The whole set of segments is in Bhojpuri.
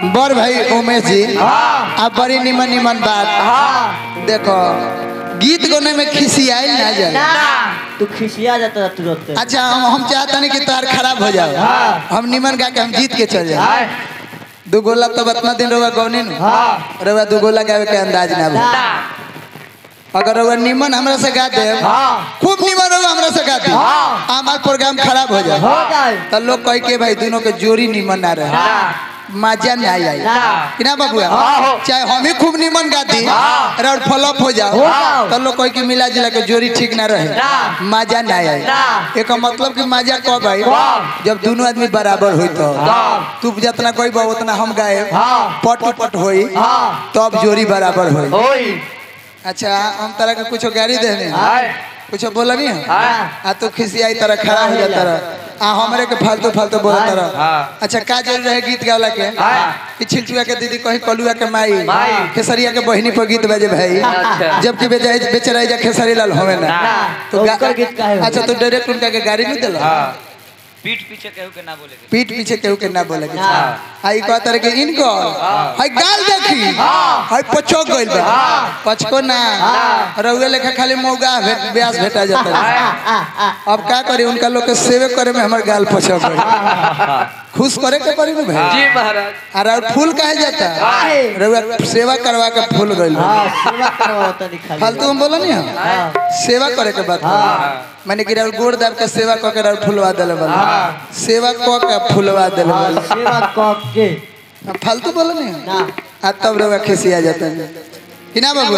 बड़ भाई उमेश जी आप बड़ी निमन निमन बात देखो गीत गाने में खिसियाई ना जाए ना तू खिसिया जाता तुरंत अच्छा हम हम चाहता नहीं कि तार खराब हो जाओ हाँ। हम निमन गा के हम जीत के चल जाए दू गोला तो बतना दिन रहुआ गौनी नु हाँ रहुआ दू गोला गावे के अंदाज ना ना बा अगर रहुआ निमन हमरा से गा दे हाँ खूब निमन रहुआ हमरा से गा दे हाँ। हमार प्रोग्राम खराब हो जाए हो जाए तो लोग कह के भाई दोनों के जोड़ी निमन ना रहे ना मजा नहीं आई ना। कि ना बाबू हाँ, हो। चाहे हम ही खूब निमन गाती हाँ। और फ्लॉप हो जाओ हो जाओ। तो लोग कह के मिला जुला के जोड़ी ठीक ना रहे ना। मजा नहीं आई ना। एक मतलब कि मजा कब आई कब? जब दोनों आदमी बराबर हुई तो कब? तू जितना कोई बा उतना हम गाए हाँ। पट पट होई हाँ तब जोड़ी बराबर होई ओई अच्छा हम तरह के कुछ गाड़ी देने हाय कुछ बोला नहीं हाँ आ तू खिसियाई तरह खड़ा हो जाता रह आ हमरे के फालतू फालतू बोलता रह हाँ। अच्छा का जरूर रहे गीत गावला के हाँ। कि छिलचुआ के दीदी कहीं कलुआ के माई माई। खेसरिया के बहिनी पर गीत बजे भाई अच्छा। जबकि बेचारे बेचारा जा खेसरी लाल होवे ना ना तो गा- ओकर गीत काहे हो? अच्छा तो डायरेक्ट उनका के गाड़ी नहीं दिला पीठ पीछे कहू के ना बोले के पीठ पीछे केहू के ना बोले के हाँ। हाई कहता रहे कि इनको हाई गाल देखी हाई पछो गइल बा पछको ना रउए लेखा खाली मौगा भेट ब्यास भेटा जाता है आ आ आ अब का करी उनका लोग के सेवे करे में हमार गाल पछो गइल खुश करे के पड़ी ना भाई जी महाराज अरे और फूल कहे जाता काहे? रउआ सेवा करवा के फूल गइल बा। हाँ सेवा करवाओ तनी खाली फालतू हम बोला नहीं हम हाँ सेवा करे के बात मैंने कि राउर गोड़ दाब के सेवा क के राउर फुलवा देले बल सेवा क के फुलवा देले हाँ, बल सेवा कब के हम फालतू बोला नहीं हम ना आ तब रउआ खिसिया जाता है कि ना बाबू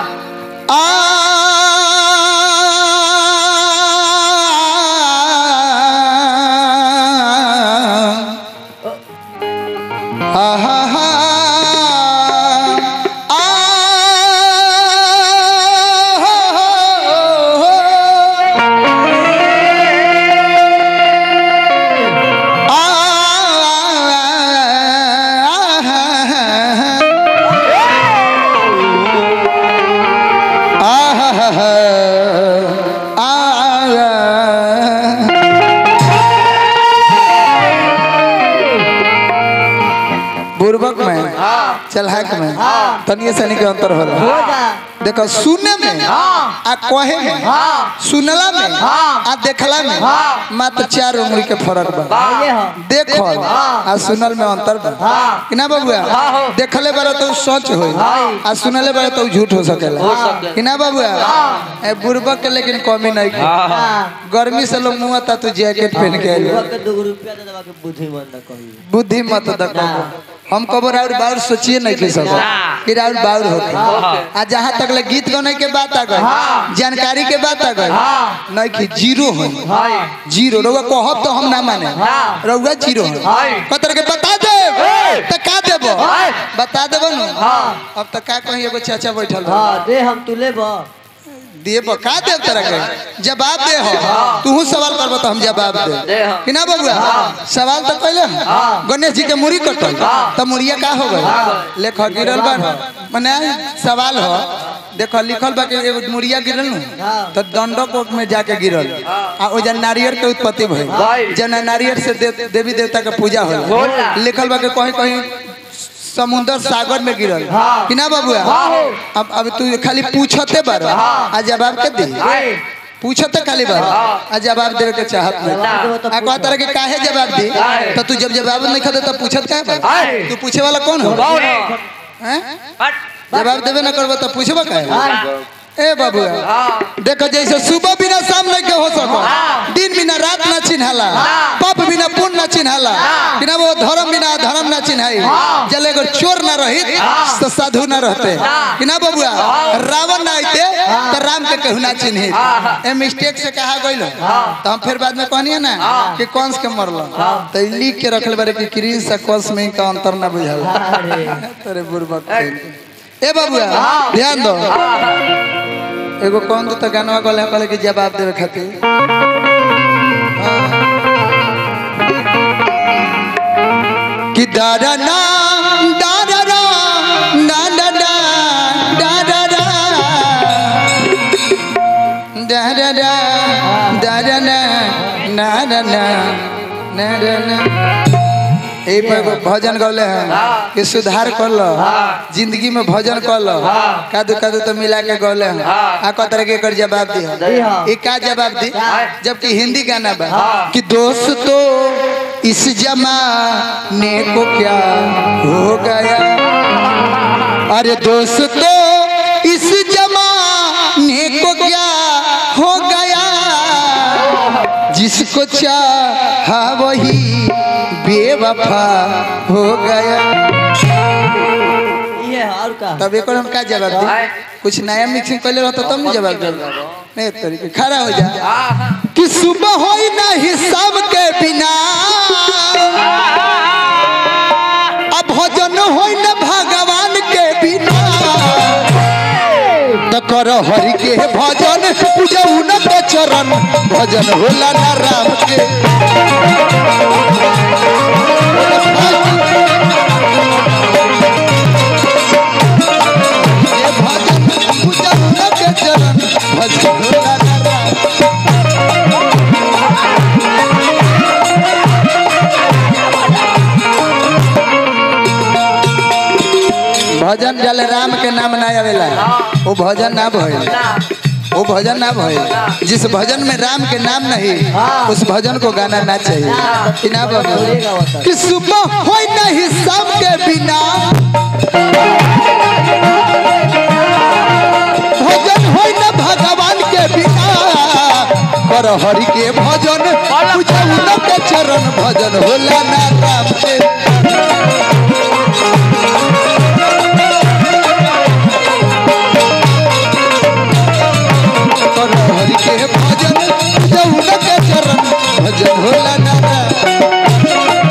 आ हा हा आ बुर्बक में चलहक में तनिए सनी के अंतर होला हो जा देखो सुने में हाँ आ कहे में हाँ सुनला में हाँ। आ देखला में हाँ। मात्र चार उंगली के फर्क बा ये हो देखल हाँ। आ सुनल में अंतर बा हाँ। कि ना बाबुआ हाँ, हो। देखले बारे तो सच होई हाँ। आ सुनले बारे तो झूठ हो सकेला हो सकेला। कि ना बाबुआ ए बुर्बक के लेकिन कमी नहीं की हाँ गर्मी से लोग मुंह ता तू जैकेट पहन के आइल बुढ़वा के दो रुपया दे दबा के बुद्धि बंद कही बुद्धि मत दको हम कबो राउर बाउर सोचिए नहीं की सको कि राउर बाउर होके आ जहाँ तक ले गीत गाने के बात आ गई जानकारी के बात आ गई नहीं कि जीरो हो जीरो रउआ कहब तो हम ना माने रउआ जीरो हो कतर के बता दे तो का देबो बता देबो नु अब तो का कहीं एगो चाचा बैठल बा हाँ दे हम तू ले बा देबो का देब तरह के जवाब दे हो तू सवाल करबो तो हम जवाब दे दे हम। कि ना बबुआ सवाल तो पहले गणेश जी के मुड़ी कटल तो मुड़िया का हो गई लेख गिरल बा मने सवाल हो देखो लिखल बा कि एगो मुड़िया गिरल नु तो दंडक में जाके गिरल आ ओ जन नारियल के उत्पत्ति भइल जन नारियल से दे, देवी देवता के पूजा होला लिखल बा कि कहीं कहीं समुंदर सागर में गिरल कि ना बाबुआ अब अब तू खाली पूछते बार आ जवाब के दे पूछते खाली बार आ जवाब देवे के चाहत नहीं आ कह तरह के काहे जवाब दी तो तू जब जवाब नहीं खदे तो पूछत काहे बार तू पूछे वाला कौन हो हैं जवाब देवे ना करबो तो पूछबो काहे ए बाबुआ देखो जैसे सुबह बिना शाम नहीं के हो सको दिन बिना रात ना चिन्हाला पाप बिना पुण्य ना चिन्हाला बिना वो धर्म बिना धर्म ना चिन्हाई जल अगर चोर ना रही तो साधु ना रहते कि ना बबुआ रावण ना आते तो राम के कहू ना चिन्ही ए मिस्टेक से कहा गइल तो हम फिर बाद में कहनी ना कि कंस के मरल तो ई लिख के रखले बारे कि क्रीज से कंस में का अंतर ना बुझल अरे तेरे बुर्बक ए बाबुआ ध्यान दो एगो कौन तो गानवा गले कहले कि जवाब देवे खातिर कि दादा ना दादा ना दादा ना दादा ना दादा ना दादा ना दादा ना दादा ना यही पर एगो भजन गौले हैं कि सुधार कर लो जिंदगी में भजन कर लो कादू कादू तो मिला के गौले हैं आ कतर के एकर जवाब दी हाँ। ये का जवाब दी जबकि हिंदी गाना बा कि दोस्तों इस जमाने को क्या हो गया अरे दोस्तों इस जमाने को क्या हो गया जिसको चाहा वही बेवफा हो गया ये और का तब एक हम का जवाब दे कुछ नया मिक्सिंग पहले रहता तब नहीं जवाब दे नहीं तरीके खड़ा हो जा कि सुबह हो ना हिसाब के बिना अब भजन हो न भगवान के बिना त कर हरि के भजन पूजा उन के चरण भजन होला ना राम के ये भजन पूजा उन के चरण भजन होला ना राम भजन जल राम के नाम ना आवेला वो भजन ना भइल वो भजन ना भइल जिस भजन में राम के नाम नहीं उस भजन को गाना ना चाहिए कि ना बाबू बोलेगा वो तो। कि सुबह हो नहीं सब के बिना भजन हो न भगवान के बिना कर हरि के भजन पूजा उन के चरण भजन होला ना राम के कर हरि के भजन पूजा उन के चरण भजन होला ना राम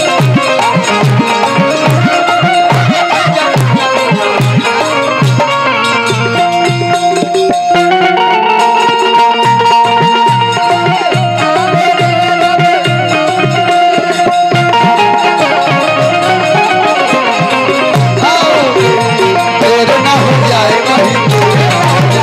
तेरे ना हो जाए कहीं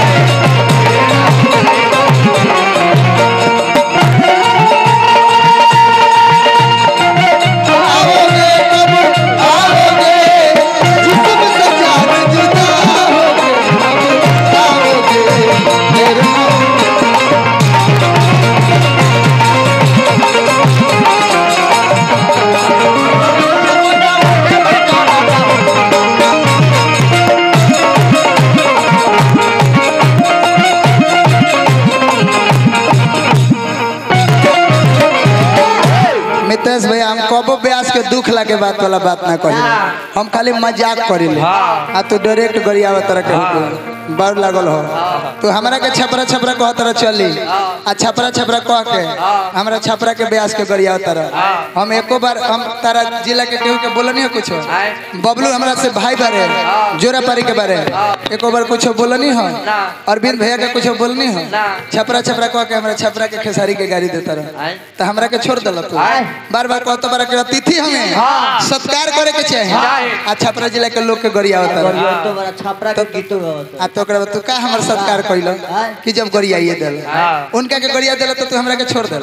आओगे कब आओगे जिसम से जान जुदा होगे कब आओगे तेरे ना मितेश भैया हम कबो ब्यास के दुख लगे बात वाला बात ना कही हम खाली मजाक करिले आ तू डायरेक्ट गरियावा तरह के होके बार लागल हो तू हमरा के छपरा छपरा कह तरह चली आ छपरा छपरा कह के हमरा छपरा के ब्यास के गरियावा तरह हम एको बार हम तारा जिला के केहू के बोलनी हो कुछ बबलू हमरा से भाई बारे जोरा पारी के बारे एको बार कुछ बोलनी हो अरविंद भैया के कुछ बोलनी हो छपरा छपरा कह के हमरा छपरा के खेसारी के गाड़ी देता रह तो हमरा के छोड़ दिल तू बार बार कहतो बार के अतिथि हमें सत्कार करे के चाहिए आ छपरा जिला के लोग के गरिया होता और ये तो बड़ा छापरा के गीतों गावत आ तो ओकरा बाद तू का हमर सत्कार कइल कि जब गरियाइए दिल उनका के गरिया दिल तो तू हमरा के छोड़ दिल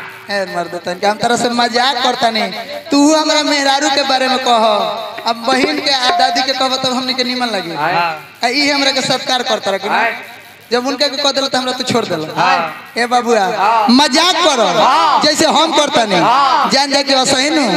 ए मर्द तन के हम तरह से मजाक करता नहीं तू हमरा मेहरारू के बारे में कह अब बहन के आ दादी के कहब तब हमनी के निमन लगी आ ई हमरा के सत्कार करता रह कि ना? जब उनका के कह दिल तो हमरा तू छोड़ दिल ए बाबुआ मजाक करो जैसे हम करता नहीं जान जा के असही नु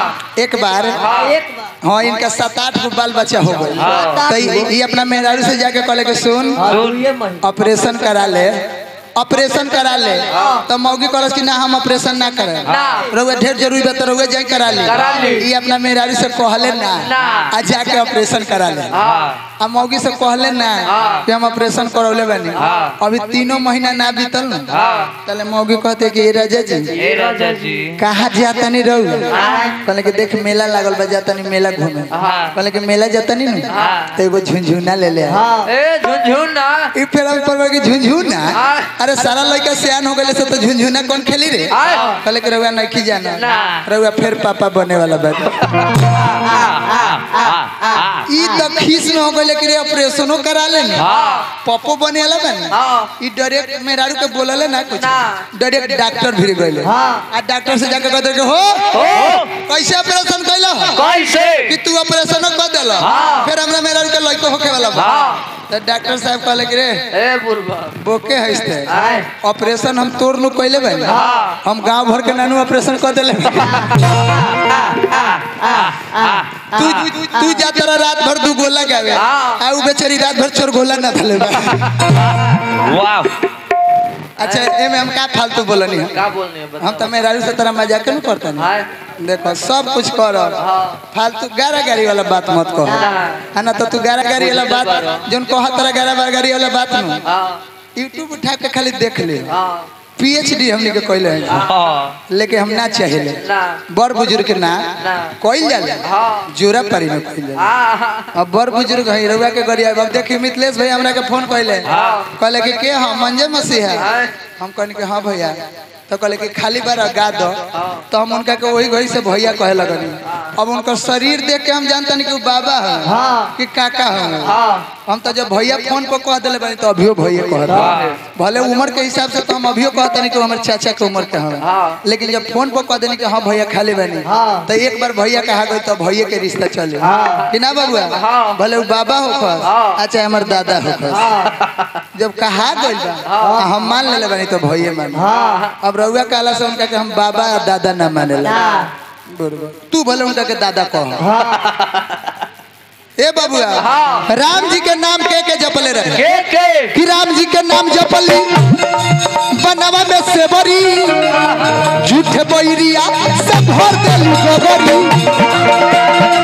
एक बार एक बार हाँ इनका सात आठ गो बाल बच्चा हो गई तो ई- ई अपना मेहरारू से जाके कहले कि सुन हाँ तू ये महीना ऑपरेशन करा ले ऑपरेशन करा ले तो मौगी कहलस कि ना हम ऑपरेशन ना करे रउआ ढेर जरूरी बा तो रउआ जाके करा ले ई अपना मेहरारू से कहले ना आ जाके ऑपरेशन करा ले आ मौगी से कहले ना कि हम ऑपरेशन करौले बानी अभी तीनों महीना ना बीतल ना तले मौगी कहते कि "ए राजा जी ए राजा जी कहाँ जाता नहीं रहू कहले कि देख मेला लागल बा जाता नहीं मेला घूमे कहले कि मेला जाता नहीं ना तो एगो झुनझुना ले ले आ। हाँ ए झुनझुन ना ई फिर हम पर कि झुनझुना अरे सारा लड़का सियान हो गए से तो झुनझुना कौन खेली रे कहले कि रउआ नहीं जाना रउआ फिर पापा बने वाला बा ई तो खीस में हो गइले कि रे ऑपरेशनो करा ले ना हाँ पप्पो बनेला बन हाँ ई डायरेक्ट मेहरारू के बोलले ना कुछ ना। डायरेक्ट डॉक्टर भिड़ गइले हाँ। आ डॉक्टर से जाके कहते कि हो हो कैसे ऑपरेशन कैला कैसे कि तू ऑपरेशन कर देला हाँ। फिर हमरा मेहरारू के लइको होखे वाला बा हाँ तो डॉक्टर साहब कहले कि रे ए बुरबा बोके हइस्ते आय ऑपरेशन हम तोर नु कइले बन हाँ। हम गांव भर के नानू ऑपरेशन कर देले तू तू जा तेरा रात भर दू गोला गावे हाँ। आ उ बेचारी रात भर चोर गोला ना थले बा वाह अच्छा एमे हम का फालतू बोलनी है क्या बोलने है हम तो मेहरारू से तरह मजाक नहीं करते ना हाय देखो सब कुछ कर हाँ फालतू गारा गाड़ी वाला बात मत कहो है ना तो तू गारा गाड़ी वाला बात जोन कहा तरह गारा बार गाड़ी वाला बात न हाँ यूट्यूब उठा के खाली देख ले हाँ पीएचडी हमने के कहले हैं हाँ लेके हम ना चाहिए ना बड़ बुजुर्ग के ना ना। कोई जाला हाँ जोरा पारी में कोई जाला हाँ अब बड़ बुजुर्ग है रउआ के गरिया अब देखी मिथिलेश भाई हमरा के फोन कहले हाँ। कहले कि के हम मंजे मसीह है हाय हम कहने के हाँ भैया तो कहले कि खाली बार गा दो हाँ। तो हम उनका के वही घड़ी से भैया कहे लगनी अब उनका शरीर देख के हम जानते नहीं कि वो बाबा है हाँ। कि काका है हाँ हम तो जब भैया फोन पर कह दिले बनी तो अभियो भैया कह रहे भले उम्र के हिसाब से तो हम अभियो कहते नहीं कि वो हमारे चाचा के उम्र के हैं हाँ। लेकिन जब फोन पर कह देनी कि हाँ भैया खाली बनी हाँ। तो एक बार भैया कहा गई तो भैया के रिश्ता चले हाँ। कि ना बाबुआ हाँ। भले वो बाबा हो हाँ। अच्छा हमारे दादा हो हाँ जब कहा गई बा हाँ। तो हम मान ले बनी तो भैया मान हाँ अब रउआ कहला से उनका के हम बाबा और दादा ना मानेला ना बरोबर तू भले उनका के दादा कह हाँ ए बाबुआ हाँ। राम जी के नाम के के जपले रहे के के कि राम जी के नाम जपली बनवा में सेवरी झूठे बैरिया से भर देली गोबरी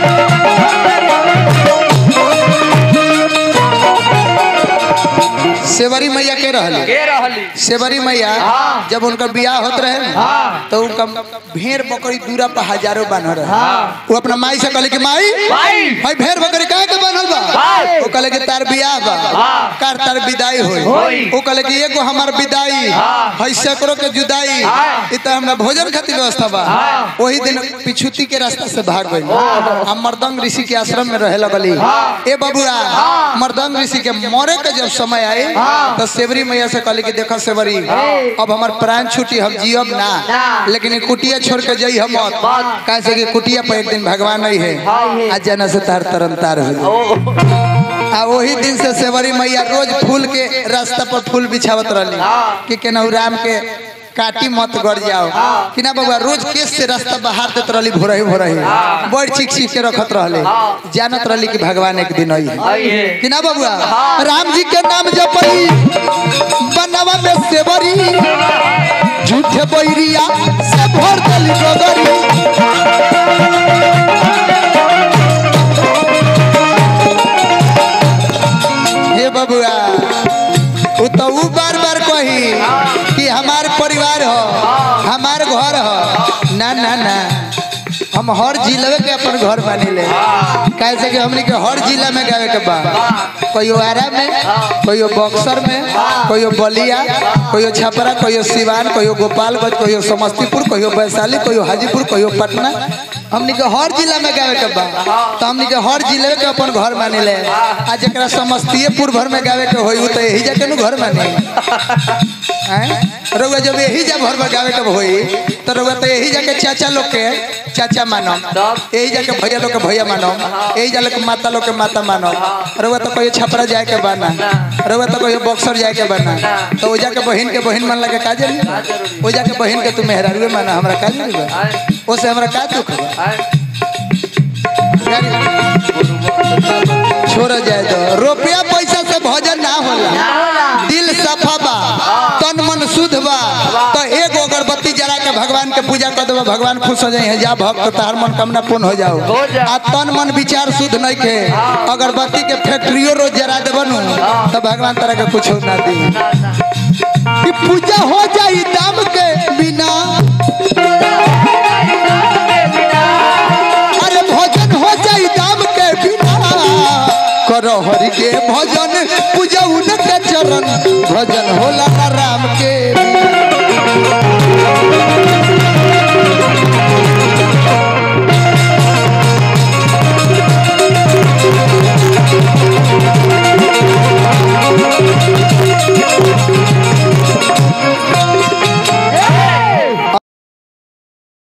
सेवरी मैया के रहली के रहली सेवरी मैया हाँ। जब उनका बियाह होत रहे ना, हाँ। तो उनका भेड़ बकरी दूरा पर हजारों बान्ह रहे हाँ। वो अपना माई से कहले कि माई भाई भाई भेड़ बकरी काहे के बान्हल बा भाई। वो कहले कि तार बियाह बा हाँ। कार तार विदाई होई होई। वो कहले कि एगो हमार विदाई हाँ। हई सैकड़ों के जुदाई हाँ। इ त हमरा भोजन खातिर व्यवस्था बा हाँ। वही दिन पिछुती के रास्ता से भाग गई हम मर्दंग ऋषि के आश्रम में रहे लगली हाँ। ए बबुआ मर्दंग ऋषि के मरे के जब समय आई हाँ। तो सेवरी मैया से कहली कि देखो सेवरी हाँ। अब हमार प्राण छुटी हम जियब ना ना। लेकिन ये कुटिया छोड़ के जाई हम मत मत। कैसे कि कुटिया पर एक दिन भगवान नहीं है हाँ, है। आज जाना से तार तरन तार हो जाई। ओ आ वही दिन से सेवरी मैया रोज फूल के रास्ता पर फूल बिछावत रहली हाँ। कि केनाहू राम के काटी मत गड़ जाओ हाँ। कि ना बाबा रोज केस से रास्ता बाहर देत रहली भोरही भोरही हाँ। बड़ चीख चीख के रखत रहले हाँ। जानत रहली कि भगवान एक दिन आई है आई है कि ना बबुआ हाँ। राम जी के नाम जपई बनवा में सेवरी झूठे बैरिया से भर देली गोगरी हे बबुआ उ तो उ बार बार कही कि हमार परिवार हो हमार घर हो ना ना ना हम हर जिले के अपन घर बनी ले कैसे कि हमनी के हर जिला में गावे के बा कोई आरा में कोई बक्सर में कोई बलिया कोई छपरा कोई सिवान कोई गोपालगंज कोई समस्तीपुर कोई वैशाली कोई हाजीपुर कोई पटना हमनी के हर जिला में गावे के बा तो हमनी के हर जिले के अपन घर मानी ले आ जरा समस्तीपुर भर में गावे के होई उ तो यही जाके नु घर मानी हैं? रउआ जब यही जा भर में गावे के होई तो रउआ तो यही जाके चाचा लोग के चाचा मानो तब? यही जाके भैया लोग के भैया मानो यही जा लोग के माता लोग के माता मानो रउआ तो कोई छपरा जाए के बाना रउआ तो कोई बक्सर जाए के बाना तो ओजा के बहन के बहन मान लगे का जरूरी ओजा के बहन के तू मेहरारुए माना हमरा का जरूरी बा आय ओसे हमरा का दुख बा आय छोड़ जाए दो रुपया पैसा से भजन ना होला दिल सफा बा तन मन शुद्ध बा तो एगो अगरबत्ती जला के भगवान के पूजा कर देबो भगवान खुश हो जाए जा भक्त तार मनोकामना पूर्ण हो जाओ हो जाओ। आ तन मन विचार शुद्ध नहीं के अगरबत्ती के फैक्ट्रियो रोज जरा देबो नु तो भगवान तरह के कुछ ना दी ना ना कि पूजा हो जाई दाम के बिना अरे भजन हो जाई दाम के बिना करो हरि के भजन पूजा उनके चरण भजन होला ना राम के बिना।